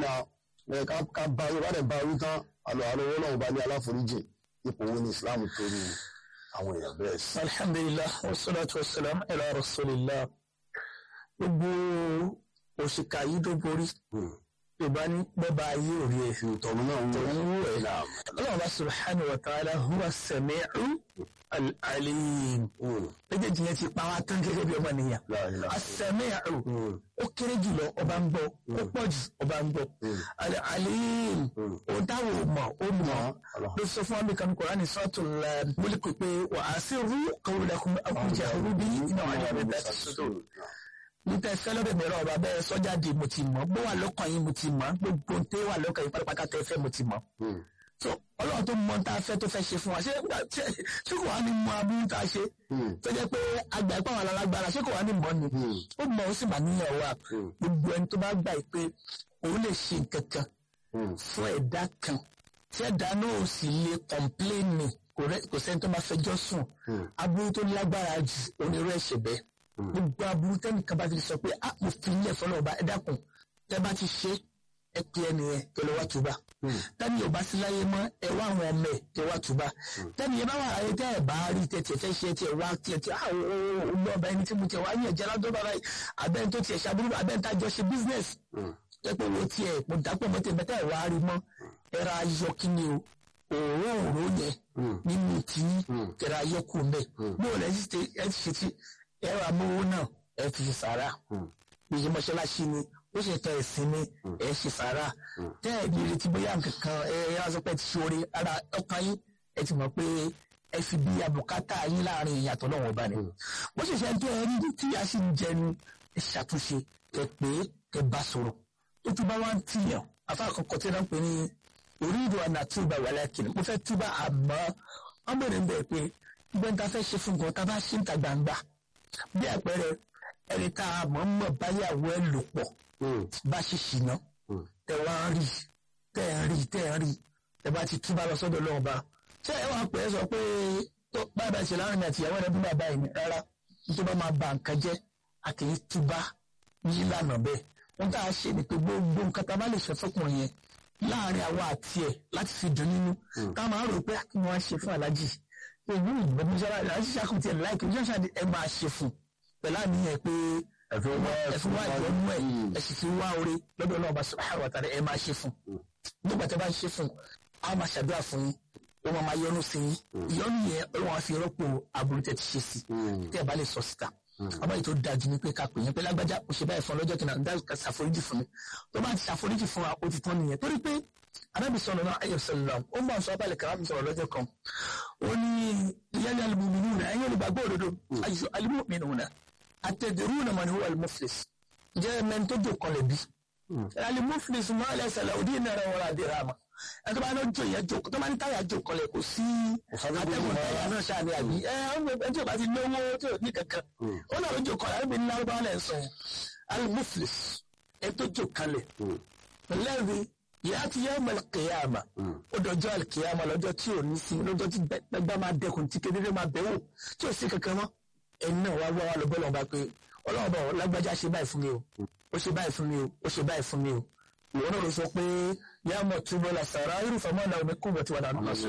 náà ẹ ká ká bá yorùbá dẹ̀ bá wí tán àlọ́ àlọ́ owó náà bá ní aláforíjì ipò wo ni islam torí àwọn èèyàn bẹ́ẹ̀ sí. alhamdulillah wassalatu wassalam ala rasulillah gbogbo òṣìkà yìí tó borí yorùbá ní bọ́ba ayé òrí ẹ̀ tọ̀hún náà ń tòun wú ẹ̀ náà. ọlọ́run bá subhanahu wa ta'ala huwa sami'u al-alim méjèèjì yẹn ti pa wá tán gẹ́gẹ́ bí ọmọ nìyàn as-sami'u ó kéré jùlọ ọba ń gbọ́ ó pọ̀ jù ọba ń gbọ́ al-alim ó dáwọ̀ mọ̀ ó mọ̀ ló sọ fún amíkan Kùránì suratul Mulk pé wa asirru qawlakum aw jahru bihi innahu alimun bi dhati sudur níta ẹfẹ lọdọ mìíràn ọba bẹ́ẹ̀ sọjáde mo ti mọ̀ bó wà lọ́kàn yín mo ti mọ̀ gbogbo tẹ wà lọ́kàn yín pátápátá tẹ fẹ́ mo ti mọ̀ so Ọlọ́run tó mọ tá a fẹ́ tó fẹ́ ṣe fún wa ṣé ṣé ṣé kò wá ní mọ abúlé tá a ṣe tó jẹ́ pé àgbà ìpá àwọn alágbára ṣé kò wá ní mọ ni ó mọ ó sì mà níyàn wa gbogbo ẹni tó bá gbà yìí pé òun lè ṣe nǹkan kan fún ẹ̀dá kan tí ẹ̀dá náà ò sì lè kọ̀mpléènì kò sẹ́ni tó máa fẹjọ́ sùn abúlé tó lágbára jù onírú ẹ̀ṣẹ̀ bẹ́ẹ̀ gbogbo aburú tẹnìkan bá ti sọ pé a mo fi ilé ẹ̀fọ́ náà bá ẹ dákun tẹ bá ti ṣe ẹ pé ẹnìyẹn kẹ lọ wá túbà tẹni ò bá sí láyé mọ́ ẹ wá àwọn ọmọ ẹ kẹ wá túbà tẹni yẹn bá wà láyé tẹ ẹ bá rí tẹ tiẹ fẹ́ ṣe tiẹ wá tiẹ tiẹ àwọn olú ọba ẹni tí mo tiẹ wá yẹn jẹ ládọ́ bàbá yìí abẹ́ni tó tiẹ̀ ṣàbúrú abẹ́ni tá a jọ ṣe business ẹ pé wo tiẹ̀ mo dàpọ̀ mọ́ tẹ̀ bẹ́tẹ̀ wá rí mọ́ ẹ ra ayọ̀ kí ni o òórùn òórùn yẹn nínú tìyín kẹrẹ ayọ̀ kù mbẹ bó o lẹ ẹ ti ṣe ti ẹ wà mówó náà ẹ fi sàrà ìyẹn mọ́ṣáláṣí ni ó ṣe tẹ ẹ̀sìn ni ẹ ṣe sàrà tẹ ẹ ní ìrètí bóyá nǹkankan ẹ ẹ wá sọ pé ẹ ti ṣoore ara ọkàn yín ẹ ti mọ̀ pé ẹ fi bí abùkátà yín láàrin ìyàtọ̀ náà wọ́n bá ní. bó ṣe ṣe tẹ ẹ rí tí a sì ń jẹnu ẹ ṣàtúnṣe ẹ pé ẹ bá sọ̀rọ̀ tó tún bá wá ń tìyàn afá àkọ́kọ́ tí wọ́n pè ní orí ìdò àná túbà wà lẹ́kìn mo fẹ́ túbà àmọ́ wọ́n bẹ̀rẹ̀ ń bẹ̀ pé gbẹ́ńtà fẹ́ ṣe fún gan tá a bá ṣe ń ta gbangba bí àpẹẹrẹ ẹni tá a mọ̀ mọ̀ báyàwó ẹ lò pọ̀ bá ṣe ṣìnà tẹ wá ń rí tẹ ń rí tẹ ń rí ẹ bá ti túbà lọ sọ́dọ̀ lọ́wọ́ bá ṣé ẹ wàá pè é sọ pé tó báyìí ṣe láàrin àti ìyàwó rẹ bí bàbá yìí rárá tó bá máa ba nǹkan jẹ́ a kì í túbà ní ìlànà bẹ́ẹ̀ wọ́n tá a ṣe ni pé gbogbo nǹkan tá a bá lè ṣe fọkùnrin yẹn láàrin àwa àti ẹ̀ láti fi dùn nínú ká máa rò pé kí wọ́n á ṣe fún aláàjì èyí ìgbẹ́ mọ́ṣálá aláàjì ṣàkùntì ẹ̀ láìpẹ́ bí wọ́n ṣàdé ẹ máa ṣe fún pẹ̀lú àníyàn pé ẹ̀fún wá ìjọ́nú ẹ̀ ẹ̀ sì fi wá orí lọ́dọ̀ náà bá subhanahu wa ta'ala ẹ máa ṣe fún nígbà tí a bá ṣe fún a máa ṣàdúrà fún yín ó máa máa yọ́nú sí yín ìyọ́nú yẹn ọlọ́run á fi rọ́pò aburú tẹ̀ ti ṣe sí tẹ́ ẹ bá lè sọ síta àbáyé tó dájú ni pé ká pè yẹn pé lágbájá kò ṣe báyìí fún ọlọ́jọ́ kìnnà dá ṣàforíjì fún mi tó bá ti ṣàforíjì fún wa ó ti tán nìyẹn torí pé arábì sọ̀rọ̀ náà ayọ̀ sọ̀rọ̀ ó ń bá sọ abálẹ̀ kàrá mi sọ̀rọ̀ lọ́jọ́ kan ó ní ìyáni alimuminu náà ẹ̀yin olùgbàgbọ́ òdodo ayọ̀ alimuminu náà àtẹ̀dẹ̀rú náà mọ̀ ní wọ́n alimuflis jẹ́ mẹ́ni tó jò kọlẹ̀ bí alimuflis máa lẹ́sẹ̀ làwùdí náírà wọn àdé rama ẹ tó bá ní jò yẹn jò tó bá ní táyà jò kọlẹ̀ kò sí atẹ́gùn táyà náà ṣáà ní àbí ẹ ẹ tí o bá ti lówó tí o ní kankan ó náà ló jò kọlẹ̀ àbí ní lárúbáwá lẹ́ sọ yẹn alimuflis ẹ tó jò kalẹ̀ lẹ́rìí yàá ti yẹ ọmọ kìyàmà ó dọjọ́ àlùkìyàmà lọ́jọ́ tí ò ní sí lọ́jọ́ tí gbẹgbẹ́ máa dẹkùn tí kedere máa bẹ̀ wò tí ò sí kankan mọ́ ẹni náà wá wá wá lọ bọ́lọ̀ bá pé ọlọ́run bá lágbájá ṣe báyìí fún mi o ó ṣe báyìí fún mi o ó ṣe báyìí fún mi o ìwọ náà ló sọ pé yá mọ̀ túbọ̀ la sàrà irúfẹ́ mọ́ náà omi kú bọ̀ tí wà nánú lọ́sọ̀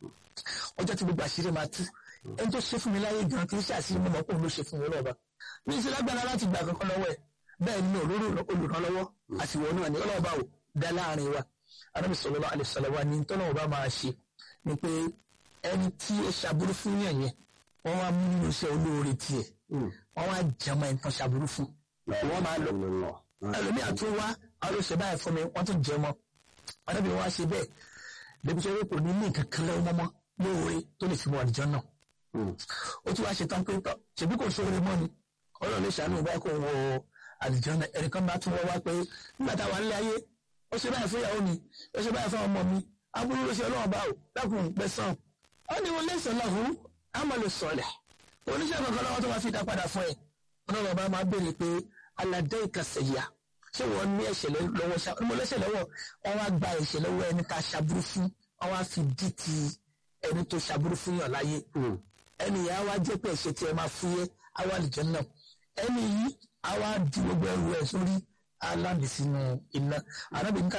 ọjọ́ tí gbogbo àṣírí máa tú ẹni tó ṣe fún mi láyé gan kì í ṣe àṣírí mọ́ kó ló ṣe fún mi lọ́ba ní ìṣe lágbára láti gbà kankan lọ́wọ́ ẹ̀ bẹ́ẹ̀ ni olórí olùrànlọ́wọ́ àtiwọ́ náà ni ọlọ́ọ̀bá ò dá láàrin wa anábì sallallahu alaihi wasallam wa ní tọ́lọ́wọ́ bá máa ṣe ni pé ẹni tí ó ṣàbúrú fún yàn yẹn wọ́n wá mú nínú iṣẹ́ olóore tiẹ̀ wọ́n wá jẹmọ́ ẹni tán ṣàbúrú fún wọ́n máa lọ ẹlòmíà tún wá àwọn ló ṣe báyìí fún mi wọ́n tún jẹmọ́ anábì wọn wá ṣe bẹ́ẹ̀ débi sọ pé kò ní ní nǹkan kan lọ́wọ́ mọ́mọ́ lóore tó lè fi wọ àlùjọ náà ó tún wá ṣe tán pé tọ́ ṣèbí kò ṣóore mọ́ ni ọlọ́run lè ṣàánú ìbá kò wọ àlùjọ náà ẹnìkan bá tún wọ́ wá pé nígbà táwa ń lé ayé ó ṣe báyìí fún ìyàwó mi ó ṣe báyìí fún ọmọ mi aburú ló ṣe ọlọ́run bá o dákun gbẹ̀sán ó ní wọn lẹ́sàn lọ́hùn àmàlù sọ̀lẹ̀ oníṣẹ́ kankan lọ́wọ́ tó máa fi dá padà fún ẹ ọlọ́run bá máa béèrè pé aládé ìkàsẹ̀yà ṣé wọ́n ní ẹ̀ṣẹ̀ lọ́wọ́ ṣá mo lẹ́ṣẹ̀ lọ́wọ́ wọn wá gba ẹ̀ṣẹ̀ lọ́wọ́ ẹni tá a ṣàbúrú fún wọn wá fi dí ti ẹni tó ṣàbúrú fún yàn láyé ẹni yẹn á wá jẹ́ pé ẹ̀ṣẹ̀ tí ẹ máa fúyẹ́ á wà lìjọ́ náà ẹni yìí á wá di gbogbo ẹrù ẹ̀ sórí aláàbì sínú iná arábìnrin